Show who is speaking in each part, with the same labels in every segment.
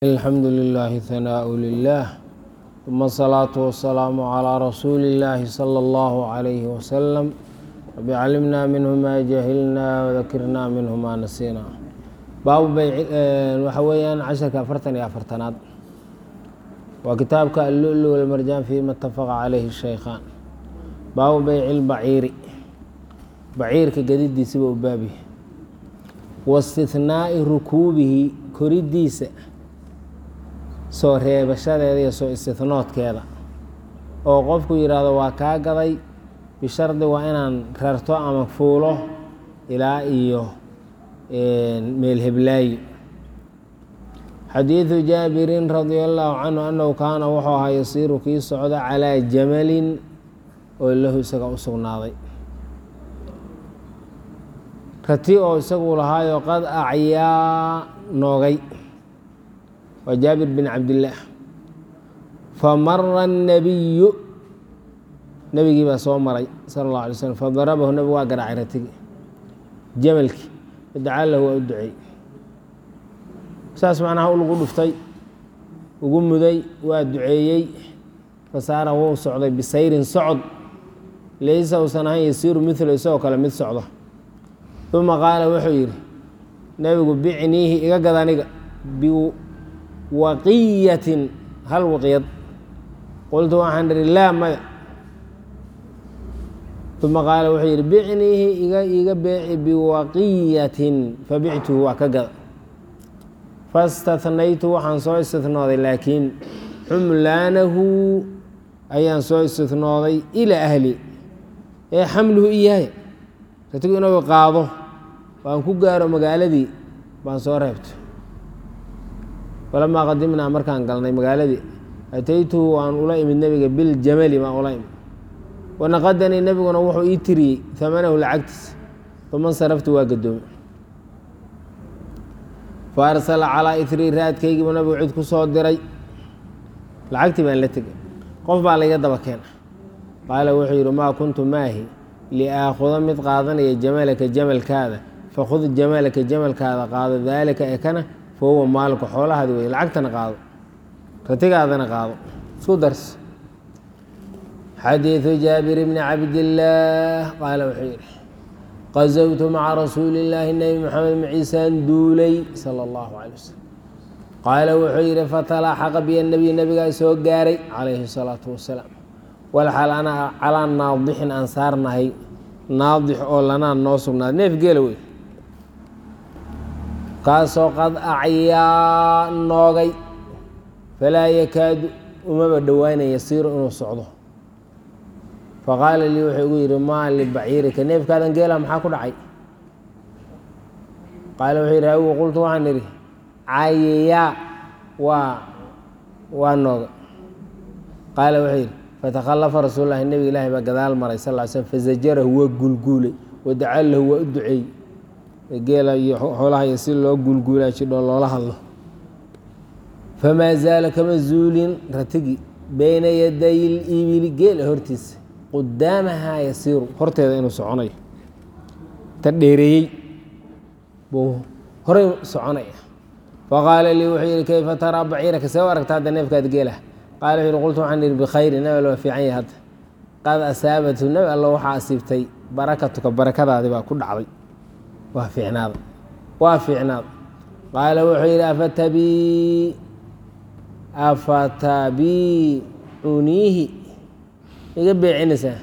Speaker 1: الحمد لله ثناء لله ثم الصلاة والسلام على رسول الله صلى الله عليه وسلم رب علمنا منه ما جهلنا وذكرنا منه ما نسينا baabu bayc waxa weeyaan casharka afartan iyo afartanaad waa kitaabka allulu walmarjaan fiima itafaqa calayhi shaykhaan baabu beyci lbaciiri baciirka gadidiisiba u baabihi waistihnaai rukuubihi koridiisa soo reebashadeeda iyo soo istihnoodkeeda oo qofku yidhaahdo waa kaa gaday bishardi waa inaan rarto ama fuulo ilaa iyo meel heblaayi xadiidu jaabirin radia allaahu canhu annahu kaana wuxuu ahaa yasiiru kii socda calaa jamalin oo lahu isaga u sugnaaday rati oo isagu lahaayo qad acyaa noogay waa jaabir bin cabdillaah famara annabiyu nebigii baa soo maray sala allah alay slm fadarabahu nebigu waa garaacay ratigii jamalkii dacaa lahu waa u duceey saas macnaha u lagu dhuftay ugu muday waa duceeyey fasaara wuu socday bisayrin socod laysa uusan ahayn yasiiru milo isagoo kale mid socda uma qaala wuxuu yidhi nebigu bicniihi iga gad aniga biwaqiyatin hal waqiyad qultu waxaan idhi laa maya uma qaala wuxuu yidhi bicniihi iga iga beeci biwaqiyatin fabictuhu waa ka gada fastathnaytu waxaan soo istihnooday laakiin xumlaanahu ayaan soo istihnooday ilaa ahli ee xamluhu iyahay ratigu inagu qaado waan ku gaaro magaaladii baan soo reebtay falamaa qadimnaa markaan galnay magaaladii ataytuhu waan ula imid nebiga biljamali baan ula imid wanaqadanii nebiguna wuxuu ii tiriyey amanahu lacagtiisa uma saraftu waa gadoomay fa arsala calaa itrii raadkaygiibu nabigu cid ku soo diray lacagtii baan la tegay qof baa layga daba keena qaala wuxuu yidhi maa kuntu maahi liaakhuda mid qaadanaya jamalaka jamalkaada fakhud jamalaka jamalkaada qaado daalika ekana fa huwa maalku xoolahaadi wey lacagtana qaado ratigaadana qaado isku dars xadiiثu jaabir bni cabdillaah qaala wuxuu yidhi qazowtu maca rasuuli illaahi nebi moxamed maciisaan duulay sala allahu calay wasalam qaala wuxuu yidhi fatalaaxaqa biya nebiy nebigaa soo gaaray calayhi salaatu wasalaam walxal ana calaa naadixin aan saarnahay naadix oo lanaa noo sugnaaday neef geela wey kaasoo qad acyaa noogay falaa yakaadu umaba dhowaanaya yasiiru inuu socdo faqaala lii wuxuu igu yidhi maa libaciirika neefkaadan geela maxaa ku dhacay qaala wuxuu yidhi awigu qultu waxaan idhi cayayaa waa waa nooga qaala wuxuu yidhi fatakhallafa rasuul lahi nebiga ilaahi baa gadaal maray sal ly slm fazajarahu waa guulguulay wadacaa lahu waa u duceey geela iyo xoolaha iyo si loo guulguulaa jidho loola hadlo famaa zaala kama zuulin ratigi bayna yaday libili geela hortiisa qudaamahaa yasiiru horteeda inuu soconayo ta dheereeyey buu horay soconaya faqaala lii wuxuu yidhi kayfa taraa baciiraka see u aragta hadda neefkaad geelah qaala wuxu yhi qultu waxaan idhi bikhayri nabi all waa fiican yahay hadda qad asaabathu nabi allo waxaa asiibtay barakatuka barakadaadi baa ku dhacday waa fiicnaada waa fiicnaada qaala wuxuu yidhi afatabii afatabiicuniihi iga beecinaysaa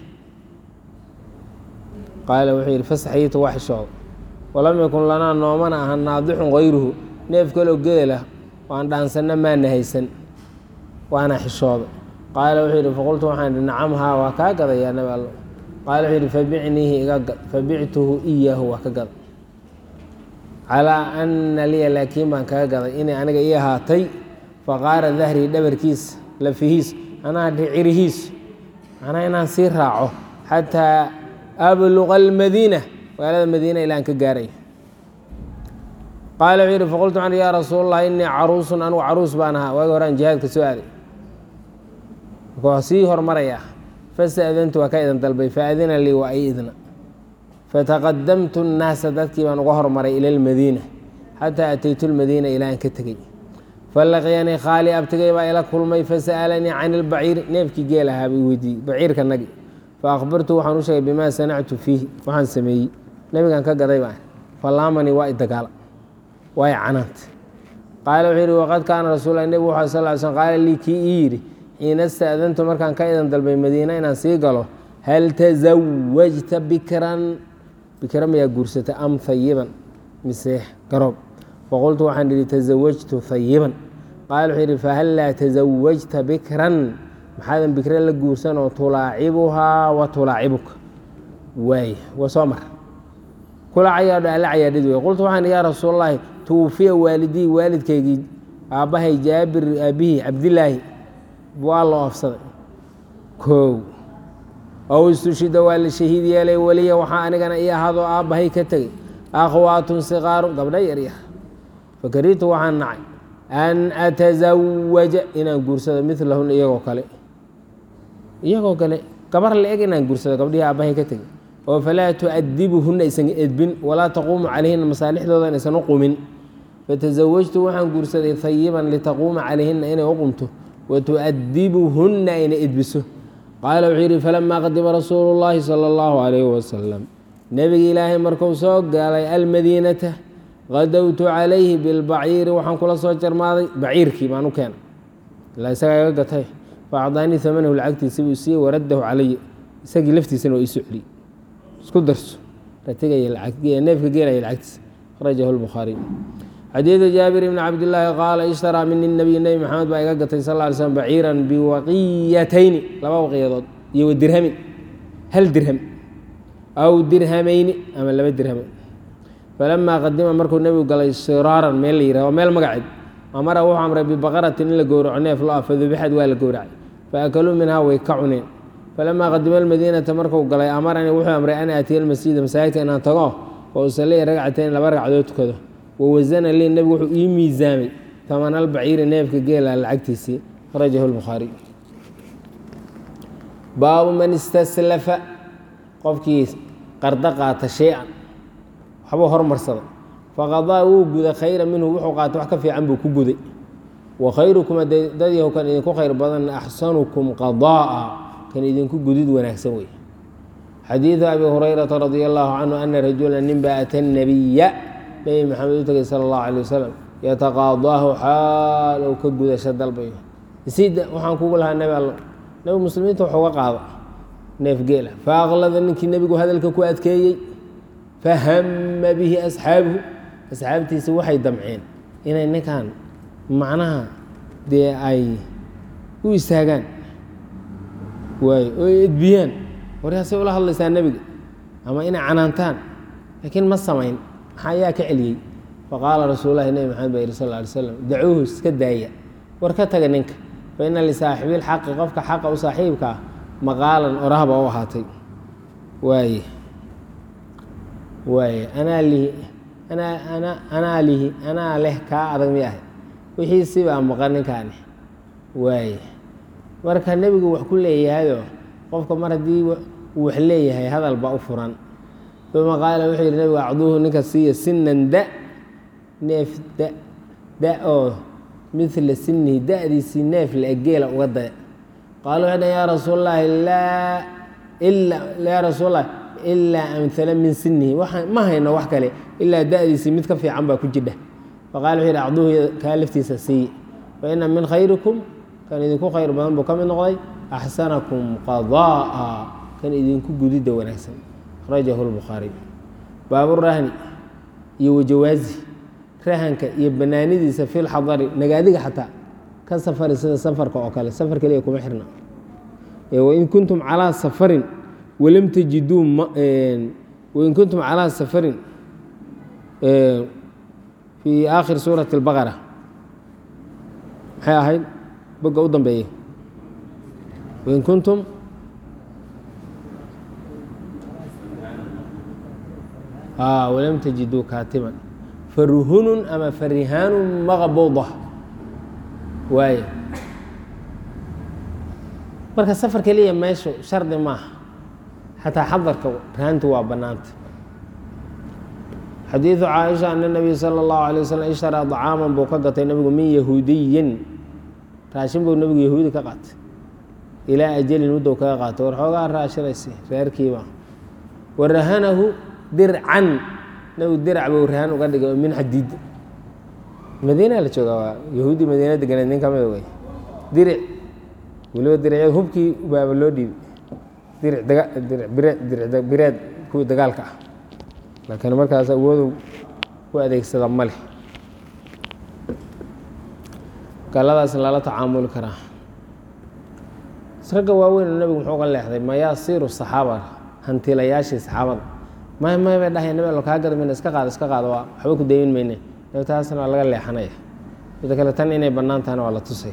Speaker 1: qaala wuxuu yidhi fasaxyitu waa xishooda walam yakun lanaa noomana aha naadixun hayruhu neef kaloo geela waan dhaansanna maana haysan waana xishooda qaala wuxuu yidhi faqultu waxaan idhi nacam haa waa kaa gadayaa nabi allo qaala wuxuu yidhi fabicniihi iga gad fabictuhu iyaahu waa ka gada calaa ana liya laakiin baan kaga gaday inay aniga ii ahaatay faqaara dahrii dhabarkiisa lafihiis anaa dhicirihiis macnaa inaan sii raaco xataa abluqa almadiina magaalada madiina ilaan ka gaaray qaala wuxuu yidhi faqultu waxaan yaa rasuul allah innii caruusun anugu caruus baan ahaa waagi horaan jihaadka soo aaday marka waa sii hormarayaa fasta'dantu waa ka idan dalbay faadina lii waa i idna fataqadamtu nnaasa dadkii baan uga hormaray ila almadiina xataa ataytu lmadiina ilaa aan ka tegey falaqiyanii khaali abtigay baa ila kulmay fasa'alanii can ilbaciiri neefkii geel ahaa bay weydiiyey baciirka nagi fa akhbartu waxaan u sheegay bimaa sanactu fiihi waxaan sameeyey nebigan ka gaday baan falaamanii waa idagaala waa i canaanta qaala wuxuu yidhi waqad kaana rasuula nebigu wuxuu sal ly slm qaala lii kii ii yidhi xiina ista'dantu markaan ka idan dalbay madiina inaan sii galo hal tasawajta bikran bikra mayaa guursata am hayiban mise garoob faqultu waxaan idhi tasawajtu hayiban qaala wuxuu yidhi fahal laa tasawajta bikran maxaadan bikra la guursan oo tulaacibuhaa wa tulaacibuka waay waa soo mar kula cayaadho alla cayaadhid wey qultu waxaan yaa rasuulallaahi tuwufiya waalidii waalidkaygii aabbahay jaabir aabihii cabdilaahi waa loo afsaday koow ow istushida waa la shahiid yeelay weliya waxaa anigana ii ahaadoo aabbahay ka tegey akhwaatun sikaaru gabdha yaryar fakaritu waxaan nacay an atazawaja inaan guursado milahun iyagoo kale iyagoo kale gabar la-eg inaan guursado gabdhihii aabbahay ka tegey oo falaa tu'adibuhunna aysan edbin walaa taquumu calayhinna masaalixdoodan aysan u qumin fatasawajtu waxaan guursaday hayiban litaquuma calayhinna inay u qumto wa tu'adibuhunna ayna edbiso qaala wuxuu yidhi falamaa qadima rasuulu llaahi sala allahu calayhi wasalam nebiga ilaahay markuu soo galay almadiinata qadowtu calayhi bilbaciiri waxaan kula soo jarmaaday baciirkii baan u keenay ilaa isagaa iga gatay faacdaanii amanahu lacagtiisa buu siiyey waraddahu calaya isagii laftiisana waa iiso celiyey isku darso ratigaya neefka geelaya lacagtiisa akhrajahu lbukhaariy xadiidu jaabir ibni cabdillaahi qaala ishtaraa mini nabiy nebi maxamed baa iga gatay sal ly slm baciiran biwaqiyatayni laba waqiyadood iyo wa dirhamin hal dirham aw dirhamayni ama laba dirham falamaa qadima markuu nebigu galay siraaran meel la yihah waa meel magaceed amara wuxuu amray bibaqaratin in la gowraco neef lo ah fadubixad waa la gowracay faakaluu minhaa way ka cuneen falamaa qadima almadiinata markuu galay amaranii wuxuu amray an aatiya almasjida masaajidka inaan tago oo usalliya ragcateyn laba ragcadood tukado wawasana lii nebigu wuxuu ii miisaamay taman albaciiri neefka geela lacagtiisii akhrajahu lbukhaariy baabu man istaslafa qofkii qardo qaata shay-an waxbuu hormarsaday faqadaa wuu guday khayra minhu wuxuu qaata wax ka fiican buu ku guday wa khayrukum dadyahu kan idinku khayr badan axsanukum qadaa'a kan idinku gudid wanaagsan wey xadiidu abi hurayrata radia allahu canhu ana rajula ninba ata nabiya nebi maxamed u tegay sala allahu alay wasalam yataqaadaahu xaal ou ka gudasho dalbayo isida waxaan kugu lahaa nebi allo nebi muslimiinta wax uga qaada neef geela faaqlada ninkii nebigu hadalka ku adkeeyey fahama bihi asxaabuhu asxaabtiisa waxay damceen inay ninkan macnaha dee ay u istaagaan waayo oo edbiyaan waryaasay ula hadlaysaa nebiga ama inay canaantaan laakiin ma samayn maxaa ayaa ka celiyey faqaala rasuululahi nebi maxamed baa yihi sal ly slam dacuuhu iska daaya war ka taga ninka fa ina lisaaxibilxaqi qofka xaqa u saaxiibka ah maqaalan orahba u ahaatay waaye waaye anaa lihi anaa ana anaa lihi anaa leh kaa adag mi ahay wixii sibaa maqan ninkaani waaye marka nebigu wax ku leeyahayoo qofka mar haddii uu wax leeyahay hadal baa u furan uma qaala wuxuu yidhi nebigu acduuhu ninka siiya sinan da neef da da oo midla sinihi da-diisii neef la geela uga daya qaala waxay dhan yaa rasuul llaahi laa ila yaa rasuul llahi ilaa amhala min sinihi ma hayno wax kale ilaa da-diisii mid ka fiican baa ku jidha faqala wuxuu yidhi acduuhu kaa laftiisa siiye fa ina min khayrikum kan idinku khayr badan buu ka mid noqday axsanakum qadaa'a kan idinku gudidda wanaagsan akhrajahu lbukhaariy baaburahni iyo wajawaazi rahanka iyo banaanidiisa fi lxadari nagaadiga xataa ka safari sida safarka oo kale safar keliya kuma xirna wain kuntum calaa safarin walam tajiduu wain kuntum calaa safarin fii aakhir suurati اlbaqara maxay ahayd boga u dambeeya wain kuntum walam tajiduu kaatiban faruhunun ama farihaanu maqbuda waaye marka safar keliya meeshu shardi maaha xataa xadarka rahantu waa bannaanta xadiidu caaisha ana nabiy sala allahu alay wasalam ishtaraa dacaaman buu ka gatay nebigu min yahuudiyin raashin buu nebigu yahuudi ka qaatay ilaa ajalin muddow kaga qaatay war xoogaa raashinaysi reerkiiba wa rahanahu dircan nebigu dirac buu rahan uga dhigay oo min xadiid madiina la joogaa waa yahuudi madiina deganeed nin ka mida wey diric weliba diricyada hubkii baaba loo dhiibay diric daga diric bireed diric bireed kuwii dagaalka ah laakiin markaas awoodu u adeegsada ma leh galadaas lala tacaamuli karaa ragga waaweyn nebigu muxuu uga leexday mayaasiiru saxaaba hantilayaashii saxaabada may may bay dhahay nabi allo kaa gada mayna iska qaado iska qaado waa waxba ku daymin mayne taasna waa laga leexanaya mida kale tan inay bannaan tahana waa la tusaya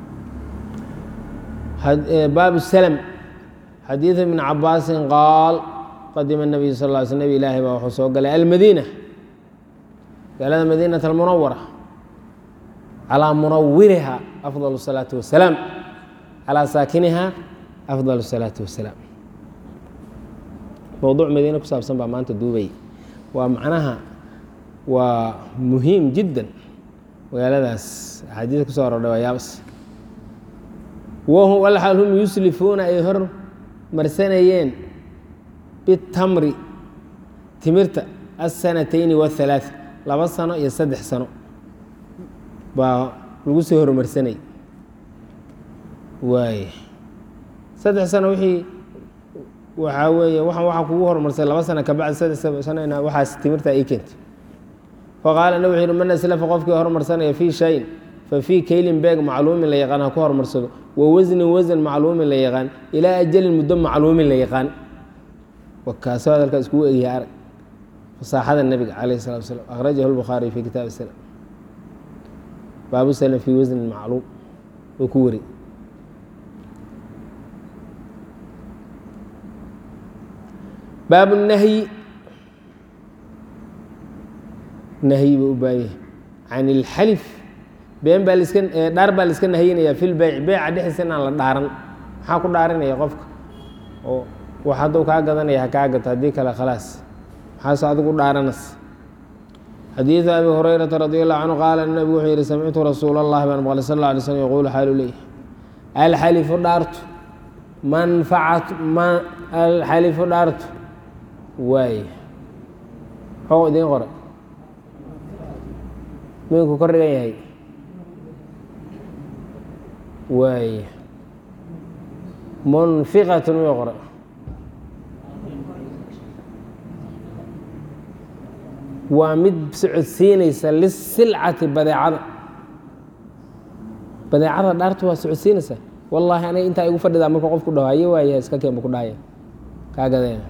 Speaker 1: baabu slm xadiidu ibn cabaasin qaal qadima nabiyu sal ly sl nebi ilaahi baa wuxuu soo galay almadiina magaalada madiinat almunawara calaa munawiriha afdal الsalaatu wasalaam calaa saakiniha afdal الsalaatu wasalaam mowduuc madiine ku saabsan baa maanta duubay waa macnaha waa muhiim jiddan magaaladaas axaadiis ku soo aroordhay waa yaabas wahum alxaal hum yuslifuuna ay hor marsanayeen bitamri timirta asanatayni wahalaaث laba sano iyo saddex sano baa lagu soo hormarsanay waay saddex sano wixii waxaa weeye waxaan waxaa kugu hormarsay laba sano kabacdi saddex sanona waxaas timirta ay keentay faqaala nab wuxu yhi man aslafa qofkii hormarsanaya fii shayin fa fii kaylin beeg macluumin la yaqaan ha ku hormarsado wa wasnin wasan macluumin la yaqaan ilaa ajalin muddo macluumin la yaqaan wakaasoo hadalkaa iskugu egyahay arag fasaaxada nebiga calayh salatu wasalaam akhrajahu lbukhaariy fi kitaab salam baabu salam fii wasnin macluum oo ku wari baabu nahyi nahyi buu u baayah can ilxalif been baa laska dhaar baa laiska nahyinaya fi lbeyc beyca dhexdiisa inaan la dhaaran maxaa ku dhaarinaya qofka oo wax hadduu kaa gadanaya ha kaa gato haddii kale khalaas maxaase adigu dhaaranas xadiidu abi hurayrata radi allahu canhu qaala nabigu wuxuu yihi samictu rasuula allahi baan maqlay sal alla alay slm yaquulu xaalu leeyahy alxalifu dhaartu manfacatu ma alxalifu dhaartu waay xoo idiin qora minku kor dhigan yahay waay munfiqatun miyuu qora waa mid socodsiinaysa lisilcati badeecada badeecada dhaartu waa socodsiinaysa wallaahi aniga intaa igu fadhidaa marka qofku dhaho haye waayaha iska keenba ku dhahaya kaa gadeen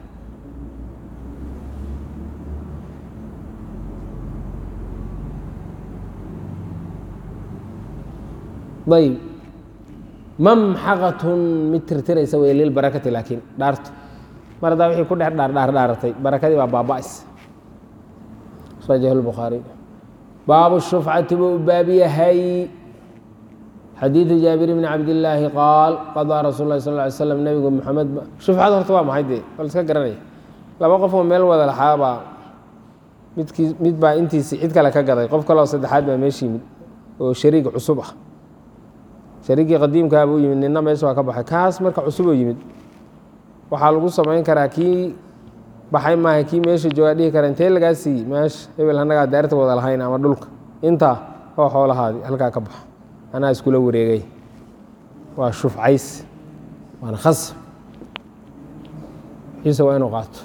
Speaker 1: ayb mamxaqatun mid tirtiraysa wey lilbarakati laakiin dhaartu mar haddaa wixii ku dhex dhaardhaar dhaaratay barakadii baa baaba'is akhrajahu lbukhaariy baabu shufcati buu u baab yahay xadiidu jaabir bni cabdillaahi qaal qadaa rasuul lahi sal ly slam nebigu maxamed shufcada horta waa maxay dee waa la iska garanaya laba qof oo meel wada laxaabaa midkii mid baa intiisi cid kale ka gaday qof kaleo saddexaad baa meesha yimid oo shariig cusub ah shariigii qadiimkaaba u yimid nina meesha waa ka baxay kaas marka cusuboo yimid waxaa lagu samayn karaa kii baxay maaha kii meesha joogaa dhihi kara intee lagaa siiyey meesha hebel annagaa daarta wada lahayn ama dhulka intaa oo xoolahaadii halkaa ka baxa anaa iskula wareegay waa shufcays waana khasab ciise waa inuu qaato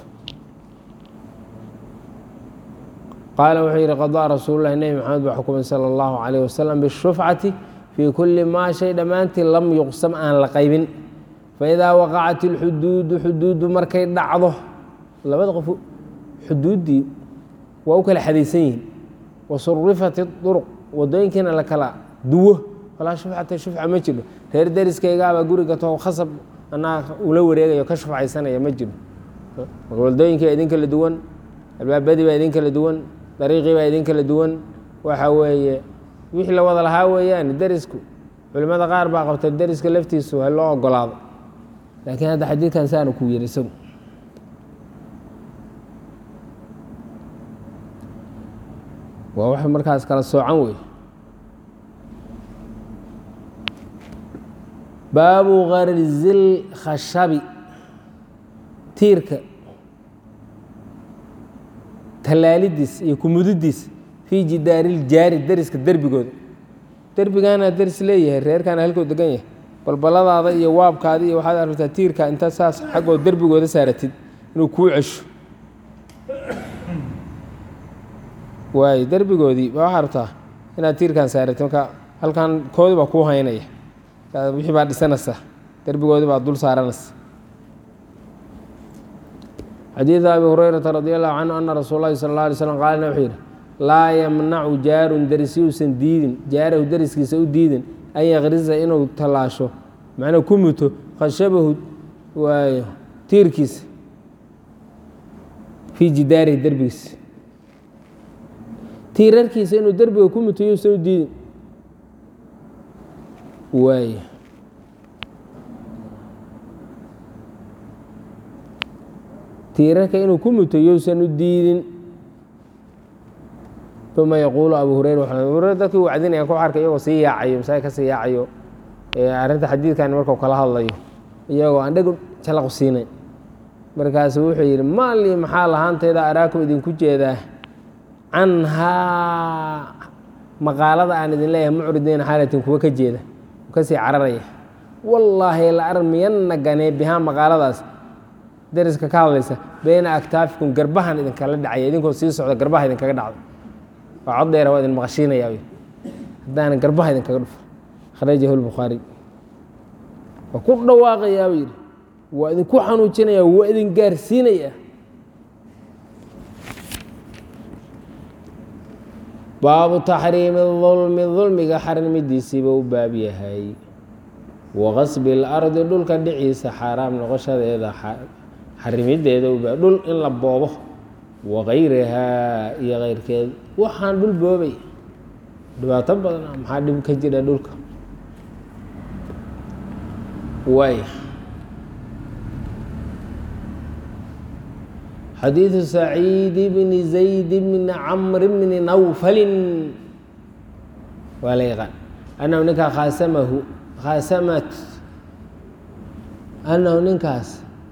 Speaker 1: qaala wuxuu yidhi qadaa rasuululahi nebi maxamed baa xukumay sala allahu calayh wasalam bishufcati fii kulli maa shay dhammaantii lam yuqsam aan la qaybin faidaa waqacat ilxuduudu xuduuddu markay dhacdo labada qof xuduuddii waa u kala xadaysan yihiin wa surifat iduruq wadooyinkiina la kala duwo falaa shufcata shufca ma jiro reer deriskaygaabaa guriga too khasab anaa ula wareegayo ka shufcaysanaya ma jiro wadooyinkii baa idin kala duwan albaabadii baa idin kala duwan dariiqii baa idin kala duwan waxa weeye wixii la wada lahaa weeyaan derisku culimmada qaar baa qabta deriska laftiisu ha loo ogolaado laakiin hadda xadiidkan saanu ku yiri isagu waa wax markaas kala soocan wey baabu karzil khashabi tiirka tallaalidiis iyo kumudidiis fii jidaariiljaari deriska derbigooda derbigaana deris leeyahay reerkaana halkoo degan yahay balbaladaada iyo waabkaada iyo waxaad aragtaa tiirka inta saas xaggoo derbigooda saaratid inuu kuu cesho waayo derbigoodii baa waxaa rabtaa inaad tiirkan saaratid marka halkan koodi baa kuu haynaya wixii baa dhisanaysa derbigoodii baa dul saaranaysa xadiidu abi hurayrata radi allahu canhu ana rasuul lahi sala اlla alay slam qaalna wuxuu yidhi laa yamnacu jaarun deris yuusan diidin jaarahu deriskiisa u diidin an yakrisa inuu tallaasho macnaa ku muto khashabahu waayo tiirkiisa fii jidaarihi derbigiisa tiirarkiisa inuu derbiga ku muto yuusan u diidin waay tiirarka inuu ku muto yousan u diidin uma yaquulu abu hureyra abu hureyra dadkii wacdinaya ku arkay iyagoo sii yaacayo masaajid ka sii yaacayo arrinta xadiidkan markuu kala hadlayo iyagoo aan dheg jalaqu siinayn markaasu wuxuu yidhi maali maxaa lahaantayda araakum idinku jeedaa canhaa maqaalada aan idin leeyahay mucridiina xaalatin kuwa ka jeeda kasii cararaya wallaahi la armiyanna ganee bihaa maqaaladaas deriska ka hadlaysa beyna aktaafikum garbahan idinkala dhacaya idinkoo sii socda garbaha idinkaga dhacdo waa cod dheera waa idin maqashiinaya haddaanan garbaha idinkaga dhufo akhrajahu lbukhaari waa ku dhawaaqayaa buu yidhi waa idinku xanuujinaya waa idin gaarsiinaya baabu taxriimi dulmi dulmiga xarimidiisiiba u baab yahay waqasbi اlardi dhulka dhiciisa xaaraam noqoshadeeda xarimideeda ubaab dhul in la boobo wakayrihaa iyo keyrkeed waxaan dhul boobay dhibaato badan maxaa dhib ka jira dhulka waay xadiiثu saciid bni zayd bni camr bni nawfalin waa la yaqaan annahu ninkaa khaasamahu khaasamat annahu ninkaas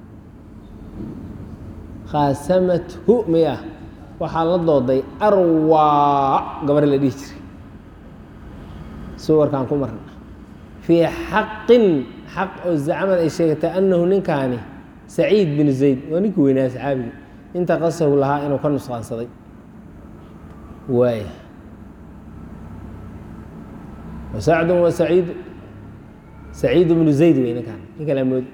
Speaker 1: khaasamathu miya waxaa la dooday arwaa gabar la dhihi jiray suwarkaan ku marna fii xaqin xaq oo zacmad ay sheegatay annahu ninkaani saciid bin zayd waa ninkii weynaa saxaabigi inta qasahu lahaa inuu ka nusqaansaday waaya wasacdun wa saciidu saciidu bnu zayd wey ninkaan nin kala mood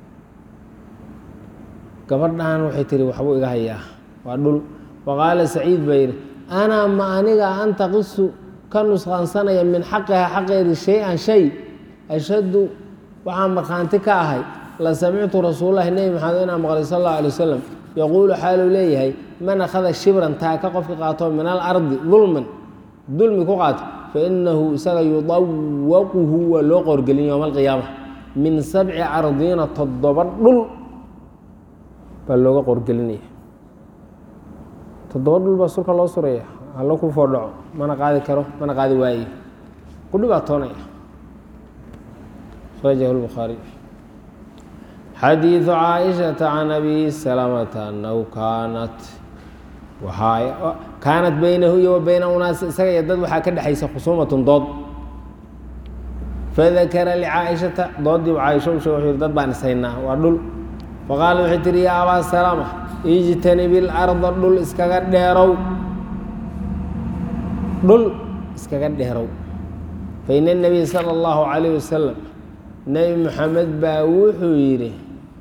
Speaker 1: gabadhan waxay tiri waxbuu iga hayaa waa dhul waqaala saciid baa yidhi anaa ma aniga anta qisu ka nusqaansanaya min xaqiha xaqeedi shay-an shay ashaddu waxaan markhaanti ka ahay la samictu rasuululahi nebi maxamed inaan maqlay sal allahu alay wasalam yaquulu xaaluu leeyahay man akhada shibran taaka qofka qaato min alardi dulman dulmi ku qaato fainahu isaga yudawaquhu waa loo qoorgelin yowma alqiyaama min sabci ardiina toddoba dhul baa looga qoorgelinaya toddoba dhul baa sulka loo suraya hallo ku foodhaco mana qaadi karo mana qaadi waaye ku dhibaatoonaya rajahu lbukhaariy xadiiثu caaishaةa can abi salamata anahu kaanat waxaa kaanat beynahu iyo wa beyna unaas isaga iyo dad waxaa ka dhexaysa khusuumatun dood fadakara licaaishata doodii caaisho u sheeg wuxuu yihi dad baan ishaynaa waa dhul faqaala waxay tihi yaa abaa salama ijtanib ilarda dhul iskaga dheerow dhul iskaga dheerow faina الnabiy salى اllahu calayh wasalam nebi moxamed baa wuxuu yidhi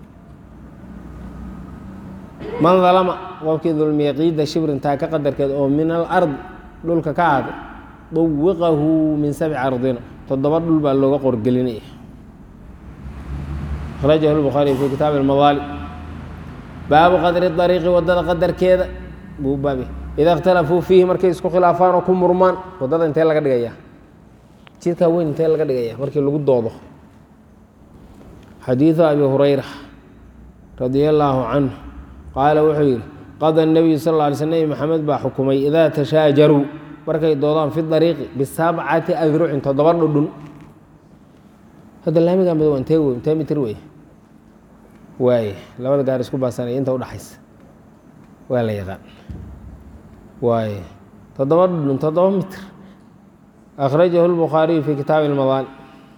Speaker 1: man dalama qofkii dulmiya qiida shibrintaa ka qadarkeed oo min alard dhulka ka ahaaday dawiqahu min sabci ardina toddoba dhul baa looga qorgelinaya akhrajahu lbukhaariy fi kitaabi almadaali baabu qadri dariiqi waddada qadarkeeda buu baabi ida اkhtalafuu fiihi markay isku khilaafaan oo ku murmaan waddada intee laga dhigaya jidkaa weyn intee laga dhigaya markii lagu doodo xadiiثu abi hurayra radia allaahu canhu qaala wuxuu yidhi qada الnabiyu sal lla alay sl nebi maxamed baa xukumay idaa tashaajaruu markay doodaan fi dariiqi bisabcati adrucin toddoba dhudhun hadda laamigan bad waa intee wey intee mitir wey waaye labada gaar isku baasanaya inta udhaxaysa waa la yaqaan waaye toddoba dhudhun toddoba mitir akhrajahu lbukhaariyu fi kitaabi ilmadaani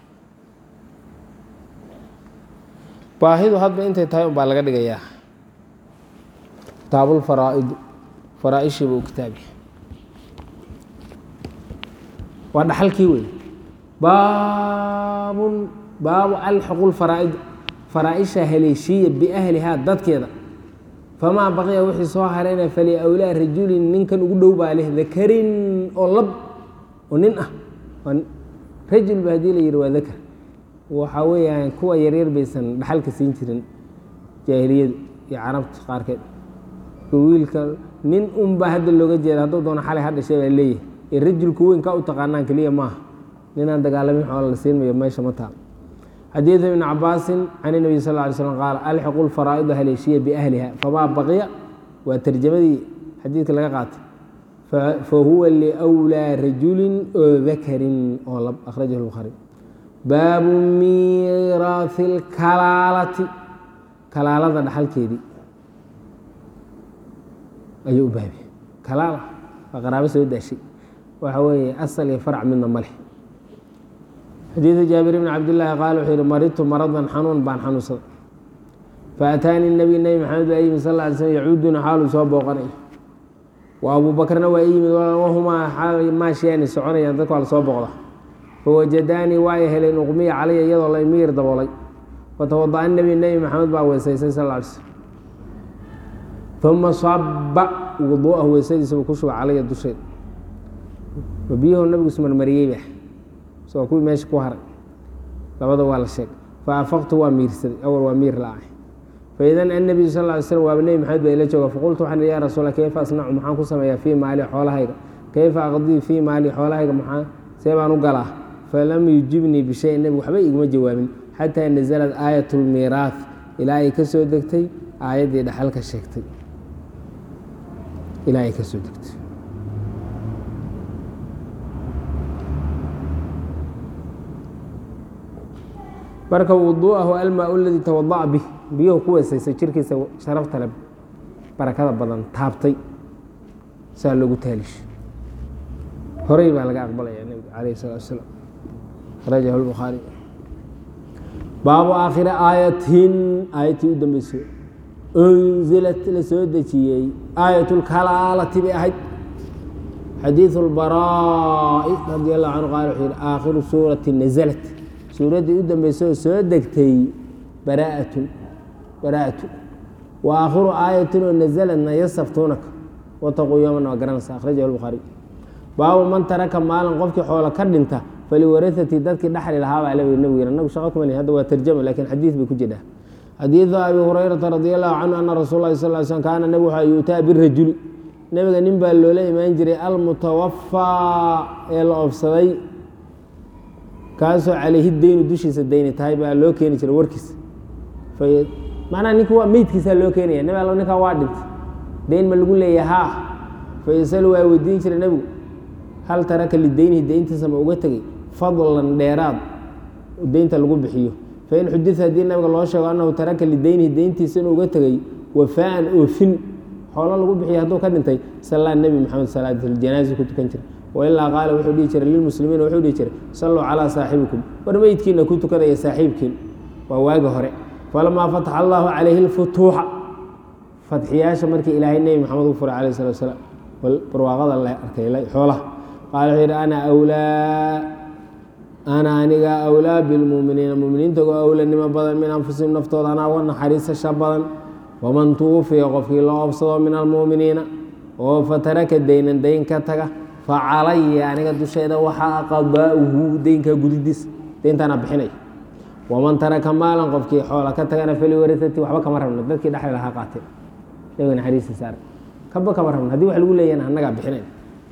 Speaker 1: baahidu hadba intay tahay un baa laga dhigayaa kitaabulfaraa'idu faraa-ishiiba uu kitaabi waa dhaxalkii wey baabun baabu alxaqu lfaraa'id faraa-isha haleeshiiya biahlihaa dadkeeda famaa baqiya wixii soo harayna fali awlaa rajulin ninkan ugu dhow baa leh dakarin oo lab oo nin ah rajul ba hadii la yihi waa dakar waxaa weeyaan kuwa yaryar baysan dhaxalka siin jirin jaahiliyadu iyo carabta qaarkeed wiilka nin unba hadda looga jeeda hadduu doono xalay ha dhashay baa leeyahay ee rajulku weyn kaa u taqaanaan keliya maaha ninaan dagaalamin xoola la siinmayo meesha ma taal xadiidu ibni cabaasin can inabiy sal ly slm qaala alxiqu lfaraa'ida haleeshiya biahliha famaa baqiya waa tarjamadii xadiidka laga qaatay fahuwa liwlaa rajulin oo dakarin oo lab akhrajahu lbukhaari baabu miiraahi lkalaalati kalaalada dhaxalkeedii ayuu u baabiye kalaala waa qaraabo soo daashay waxa weeye asal iyo farc midna ma leh xadiidu jaabir bni cabdillaahi qaala wuxuu yihi maridtu maradan xanuun baan xanuunsaday faataanii nabiy nebi maxamed baa yimid sal ly slm yacuuduna xaaluu soo booqanayo wa abuu bakrna waa i yimid wahumaa maashiyaani soconayaan dadka waa la soo booqda fawajadaanii waa ay heleen uqmiya calaya iyadoo la miyir daboolay fatawada'a nebi nebi maxamed baa weysaysay sal ly slm uma saba wuduu'ahu weysadiisa buu ku shuba calaya dusheed biyahu nabigu ismarmariyeyba isagoo kuwii meesha ku haray labada waa la sheegay faafaqtu waa miirsaday awal waa miir la-ay faidan annabiyu sal ly slm waaba nebi maxamed baa ila jooga faqultu waxaan ihi ya rasuula kayfa asnacu maxaan ku sameeyaa fii maali xoolahayga kayfa aqdii fii maali xoolahayga maxaa see baan u galaa falam yujibnii bishay nebigu waxba iguma jawaabin xataa nazalad aayat lmiiraah ilaa ay ka soo degtay aayaddii dhaxalka sheegtay ilaa ay ka soo degtay marka wuduu'ahu almaa ladii tawada'a bih biyuhu ku weysaysay jirkiisa sharafta le barakada badan taabtay saa loogu taalish horey baa laga aqbalaya nebiga calayh salatu asalaam rajahu lbukhaari baabu aakhiri aayatin aayatii u dambeysay unzilat la soo dejiyey aayat lkalaalati bay ahayd xadiidu lbaraa'i radi allahu canhu qaala wuxuu yihi aakhiru suurati nazalat suuraddii u dambeysay oo soo degtay baraaatun baraa'atu wa aakhiru aayatin oo nazaladna yasaftuunaka wataquu yooman waa garanaysa akhrajahu lbukhaari baabu man taraka maalin qofkii xoolo ka dhinta faliwarahati dadkii dhaxli lahaa baa lewi nebigu yiri nagu shaqo kuma lihin hadda waa tarjama lakin xadiid bay ku jirhaa xadiidu abi hurayrata radi allahu canhu ana rasuul lahi sal slm kaana nebigu waxaa yuutaa birajuli nebiga nin baa loola imaan jiray almutawafaa ee la oofsaday kaasoo calayhi deynu dushiisa deyni tahay baa loo keeni jiray warkiisa macnaha ninka waa meydkiisaa loo keenaya nebi allo ninkaa waa dhintay deyn ma lagu leeya haa fayasalu waa weydiin jiray nebigu hal taraka lideynihi deyntiisa ma uga tegey fadlan dheeraad deynta lagu bixiyo fain xudida haddii nabiga loo sheego annahu taraka lideynihi deyntiisa inuu uga tegey wafaaan oofin xoolo lagu bixiya hadduu ka dhintay sallaa nebi maxamed salaatjanaazi ku tukan jira wailaa qaala wuxuu dhihi jiray lilmuslimiina wuxuu dhihi jiray salluu calaa saaxibikum war meydkiina ku tukadaya saaxiibkiin waa waagi hore falamaa fataxa allahu calayhi lfutuuxa fatxiyaasha markii ilaahay nebi maxamed u furay calayh salatu wasalaam barwaaqada la arkay xoolaha qaala wuxuu yidhi ana awlaa ana aniga awlaa bilmuuminiina muminiinta uga awlanimo badan min anfusihim naftooda anaa uga naxariisasha badan waman tuufiya qofkii loo obsado min almuuminiina oo fataraka deynan deyn ka taga facalaya aniga dusheeda waxaa qadaa'uhu deynkaa gudidiis deyntaana bixinay waman taraka maalan qofkii xoola ka tagana faliwarasati waxba kama rabna dadkii dhexli lahaa qaateen nabiga naxariistiisa arag kaba kama rabna haddii wax lagu leeyahayna annagaa bixinayn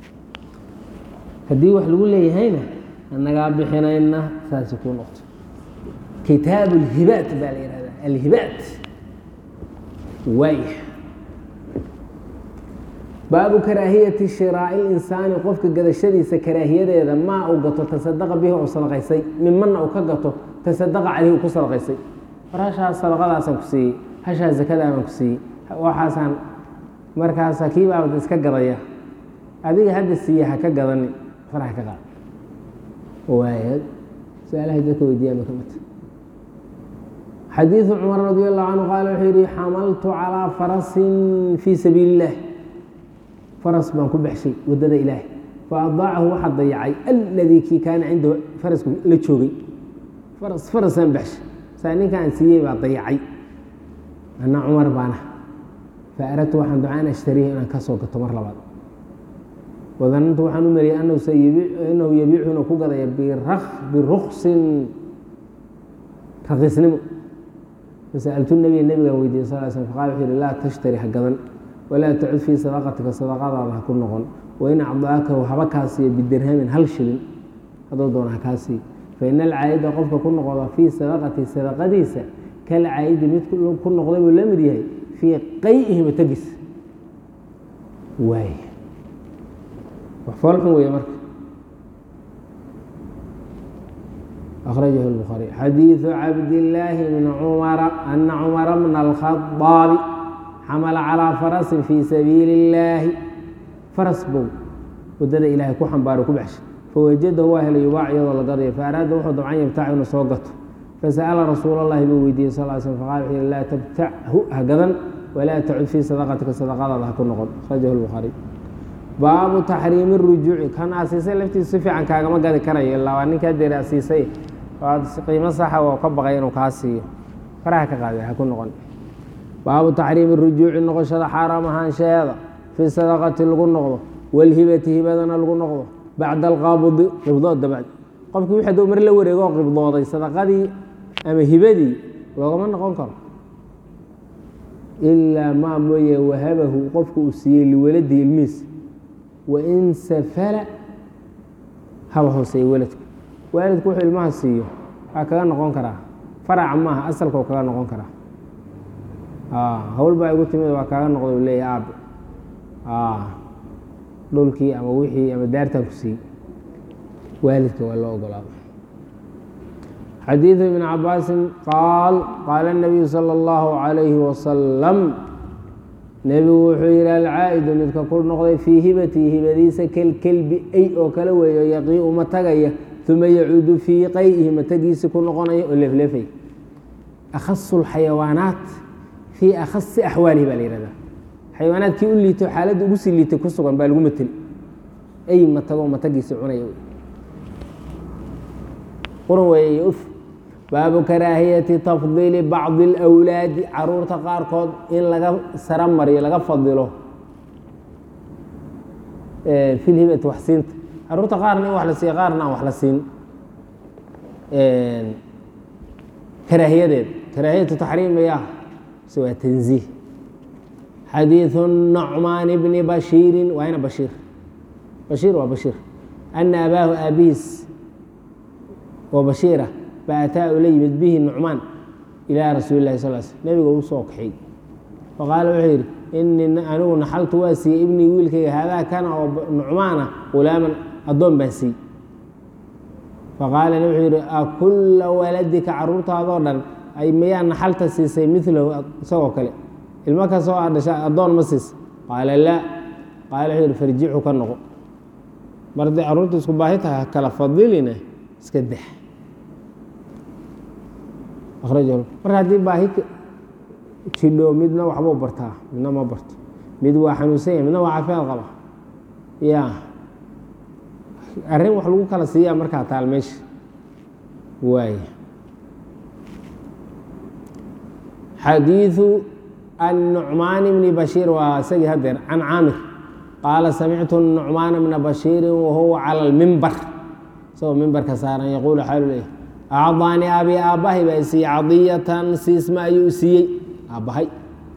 Speaker 1: haddii wax lagu leeyahayna annagaa bixinayna saasi kuu noqto kitaab alhibaat baa la yihahdaa alhibaat waaya baabu karaahiyati shiraa'i linsaani qofka gadashadiisa karaahiyadeeda maa uu gato tasadaqa bihi oo sadaqaysay mimanna uu ka gato tasadaqa caleyhi uu ku sadaqaysay war hashaas sadaqadaasaan ku siiyey hashaas zakadaabaan ku siiyey waxaasaan markaasa kii baabad iska gadaya adiga hadda siiye ha ka gadani faraha ka qaad waaya su-aalahay dadka weydiiyaan ka mid xadiidu cumar radi allahu canhu qaala wuxuu yihi xamaltu calaa farasin fii sabiili illah faras baan ku baxshay waddada ilaahay fa adaacahu waxaa dayacay alladii kii kaana cindahu farasku la joogay faras farasaan baxshay saa ninkaan siiyey baa dayacay ana cumar baana fa aradtu waxaan ducaa an ashtariihi inaan ka soo gato mar labaad wadanantu waxaan u mariyay inahu yabiicu inuu ku gadaya biruksin raqiisnimo fasa'altu nabiya nabigaan weydiiyey sal l slm faqala wuxuu yihi laa tashtari ha gadan walaa tacud fii sadaqatika sadaqadaada ha ku noqon wain acdaakahu haba kaa siiyo bidirhamin hal shilin hadduu doona ha kaa siiyo faina alcaayida qofka ku noqda fii sadaqati sadaqadiisa kal caayidi mid ku noqday buu la mid yahay fii qay'ihi matagis waay wax foolxun weeye marka akhrajahu الbukhaariي xadiiثu cabdillaahi bni cumara ana cumara bna اlkhaطaabi xamala calىa farasin fii sabiili اllaahi faras bow waddada ilaahay ku xambaaro ku baxshay fawajadahu waa helay yubaac iyadoo la gadayo faaraada wuxuu dabcan yabtac inuu soo gato fasa'ala rasuul اllahi buu weydiiyey sal l slm faqala wuxuu yihi laa tabtachu ha gadan walaa tacud fii sadaqatika sadaqadaada ha ku noqon akhrajahu الbukhaariي baabu taxriimi rujuuci kan asiisay laftiisa si fiican kaagama gadi karayo ilaa waa ninkaa deeri asiisay waad qiimo saxa oo ka baqay inuu kaa siiyo faraha ka qaada ha ku noqon baabu taxriimi rujuuci noqoshada xaaraam ahaanshaheeda fii sadaqati lagu noqdo walhibati hibadana lagu noqdo bacda alqaabudi qibdood dabacdi qofkii wixii duu mar la wareegoo qibdooday sadaqadii ama hibadii loogama noqon karo ilaa maa mooye wahabahu qofku uu siiyey liwaladii ilmihiis wain safala haba hooseeye weladku waalidku wuxuu ilmaha siiyo waa kaga noqon karaa faraca maaha asalkau kaga noqon karaa hawl baa igu timid waa kaaga noqda u leeya aabe dhulkii ama wixii ama daartan ku siiyey waalidka waa loo ogolaado xadiiثu ibn cabaasin qaal qaala الnabiyu salى اllahu عalayhi wasalam nebigu wuxuu yihi alcaa'idu midka ku noqday fii hibatii hibadiisa kelkelbi ay oo kale weeyo yaqii uma tagaya uma yacuudu fii qay'ihi matagiisi ku noqonaya oo leefleefay akhasu اlxayawaanaat fii akhasi axwaalihi baa la yihahdaa xayawaanaadkii u liito xaaladda ugu sii liitay ku sugan baa lagu mateli ay matago matagiisi cunaya quran weeye uf baabu karaahiyati tafdiili bacdi اlawlaadi caruurta qaarkood in laga sara mariyo laga fadilo fi lhibati wax siinta caruurta qaarna in wax la siiyo qaarna aan wax la siin karaahiyadeed karaahiyatu taxriim ya se waa tanziih xadiiثu nucmaan bni bashiiri waa ina bashiir bashiir waa bashiir ana abaahu aabihiis oo bashiira baataa ula yimid bihi nucmaan ilaa rasuuli lahi sal sl nebiga uu soo kaxay faqaala wuxuu yidhi inii anigu naxaltu waa siiyey ibnii wiilkayga haadaa kana oo nucmaana hulaaman addoon baan siiyey faqaala wuxuu yidhi akulla waladika caruurtaadoo dhan ay mayaa naxalta siisay milahu isagoo kale ilmo kastoo aa dhasha addoon ma siisa qaala laa qaala wuxuu yidhi farjicu ka noqo mar hadday carruurta isku baahi tahay kala fadilina iska dex akrajahu marka haddii baahi jidho midna waxbuu bartaa midna ma barto mid waa xanuunsan yahay midna waa caafimaad qaba ya arrin wax lagu kala siiyaa markaa taal meesha waaya xadiiثu الnucmaan bni bashiir waa isagii hadeer can caamir qaala samictu nucmaana bna bashiiri wahuwa calى اlmimbar isagoo mimbarka saaran yaquulu xaalu leeyahy acdaanii abi aabbahay baa siiyey cadiyatan siisma ayuu siiyey aabbahay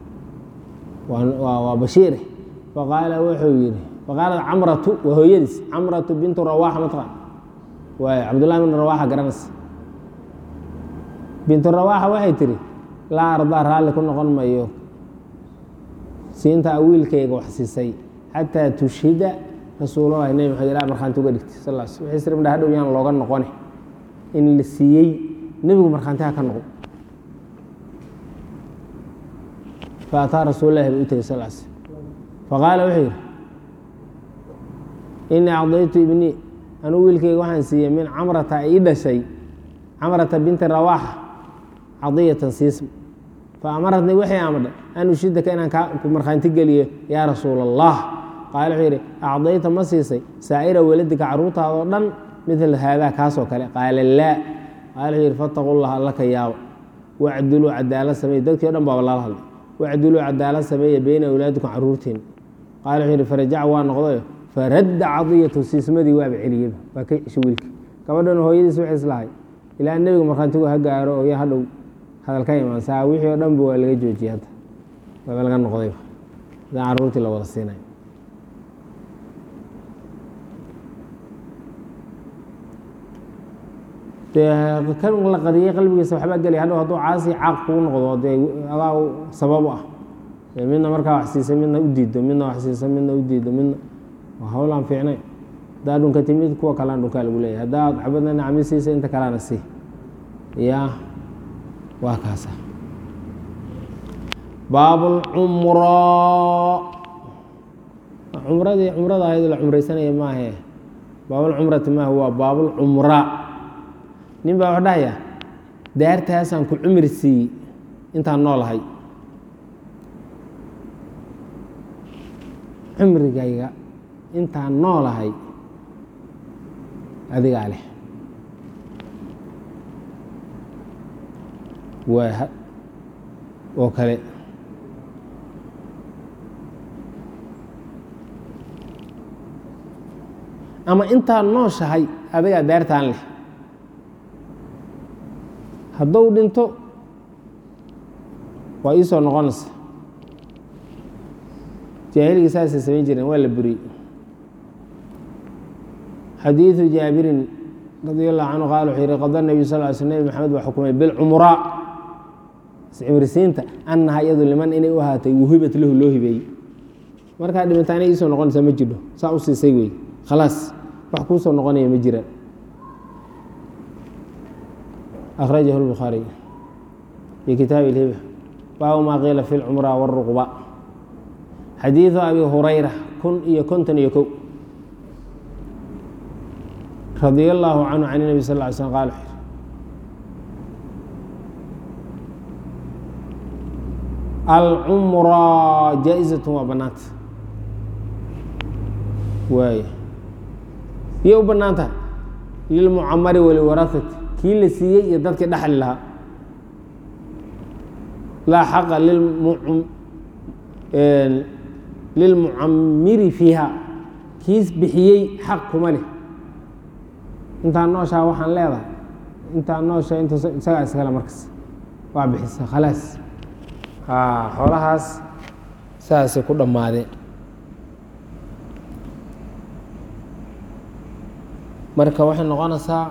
Speaker 1: waa bashiire faqaala wuxuu yihi faqaalat camratu waa hooyadiis camratu bintu rawaxa mataqan waay cabdullahi bin rawaxa garanaysa bintu rawaxa waxay tihi laa ardaa raalli ku noqon mayo siinta wiilkayga wax siisay xataa tushhida rasuulallahi nebi maxamed ilaa markhaanti uga dhigtay sal l sl wixii sirmdha hadhow yaan looga noqone in la siiyey nebigu markhaantiha ka noqdo fa ataa rasuulallahi bay u tegey sal sl faqaala wuxuu yidhi inii acdaytu ibnii anuu wiilkayga waxaan siiyey min camrata ii dhashay camrata binti rawaaxa cadiyatan siism fa amaratnii waxay amadhay an ushidaka inaan kaa markhaanti geliyo yaa rasuula allah qaala wuxuu yidhi acdayta ma siisay saa'ira weladika carruurtaadoo dhan midla haadaa kaasoo kale qaala laa qaala wuxuu yidhi fattaqu llah alla ka yaaba wacduluu cadaalad sameeye dadkii o dhan baaba lala hadlay wacduluu cadaalad sameeya beyna awlaadikum carruurtiin qaala wuxuu yidhi farajaca waa noqdayo faradda cadiyatu siismadii waaba celiyeba waa ka cesho wiilka gabadhan hooyadiis waxay islahay ilaa nebiga markhaantigu ha gaaro oo ya hadhow hadal ka imaan saa wixii oo dhanba waa laga joojiyey hadda waaba laga noqdayba hadaan carruurtii la wada siinay dee kan la qadiyey qalbigiisa waxbaa gelaya hadhow hadduu caasi caaq kugu noqdo dee adaa sabab u ah midna markaa wax siisa midna u diido midna wax siisa midna u diido midna waa hawl aan fiicnay haddaa dhunka timid kuwa kalean dhunkaa lagu leeyahy haddaad xabadna nacmi siisa inta kalena sii ya waa kaasa baabulcumra cumradii cumrada ahayd la cumraysanaya maahe baabulcumrati maaha waa baabulcumra nin baa wax dhahaya daartaasaan ku cumri siiyey intaan noolahay cumrigayga intaan noolahay adigaa leh waa oo kale ama intaan nooshahay adigaa daartaan leh hadduu dhinto waa ii soo noqonaysa jaahiliga saasay samayn jireen waa la buriyey xadiiثu jaabirin radi allahu canhu qaal wuxuu yihi qada nebiyu sal ly sl nebi maxamed baa xukumay bilcumraa iscimrisiinta annaha iyadu liman inay u ahaatay wuhibat lahu loo hibeeyey markaa dhimantaana iisoo noqonaysa ma jidho saa u siisay wey khalaas wax kuu soo noqonaya ma jiraan akhrajahu lbukhaariy fi kitaabi ilhiba baabu maa qiila fi lcumra wاlruqba xadiiثu abi hurayra kun iyo konton iyo kow radi allahu canhu can nebi sal ly slm qal wuxuu alcumra jaa-izatun waa bannaanta waay yay u bannaan tahay lilmucamari waliwarahati kii la siiyey iyo dadkii dhaxli lahaa laa xaqa lilmucamiri fiiha kiis bixiyey xaq kuma leh intaan nooshaa waxaan leedahay intaan noosha int isagaa iskale markas waa bixisa khalaas xoolahaas saasay ku dhammaadeen marka waxay noqonaysaa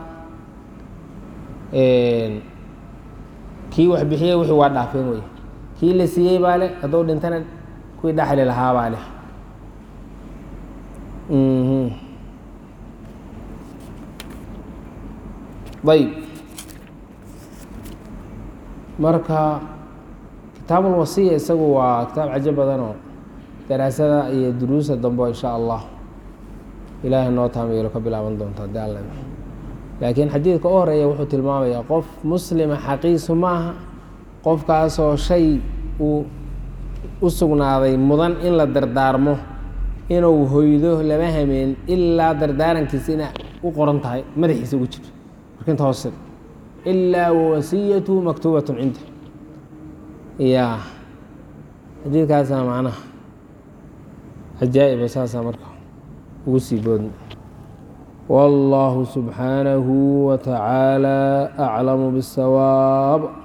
Speaker 1: kii wax bixiyey wixii waa dhaafeen wey kii la siiyey baa leh hadduu dhintana kuwii dhaxli lahaa baa leh ayb marka kitaabulwasiya isagu waa kitaab cajo badan oo daraasada iyo duruusa dambe insha allah ilaahay noo taamiyelo ka bilaaban doonta hadii alla laakiin xadiidka u horeeya wuxuu tilmaamayaa qof muslima xaqiisu maaha qofkaasoo shay uu u sugnaaday mudan in la dardaarmo inuu hoydo lama hameen ilaa dardaarankiisa ina u qoran tahay madaxiisa ugu jirto markinta hoose ilaa wawasiyatu maktuubatun cinda ya xadiidkaasaa macnaha cajaa'iba saasaa marka ugu sii boodna والله سبحانه وتعالى أعلم بالصواب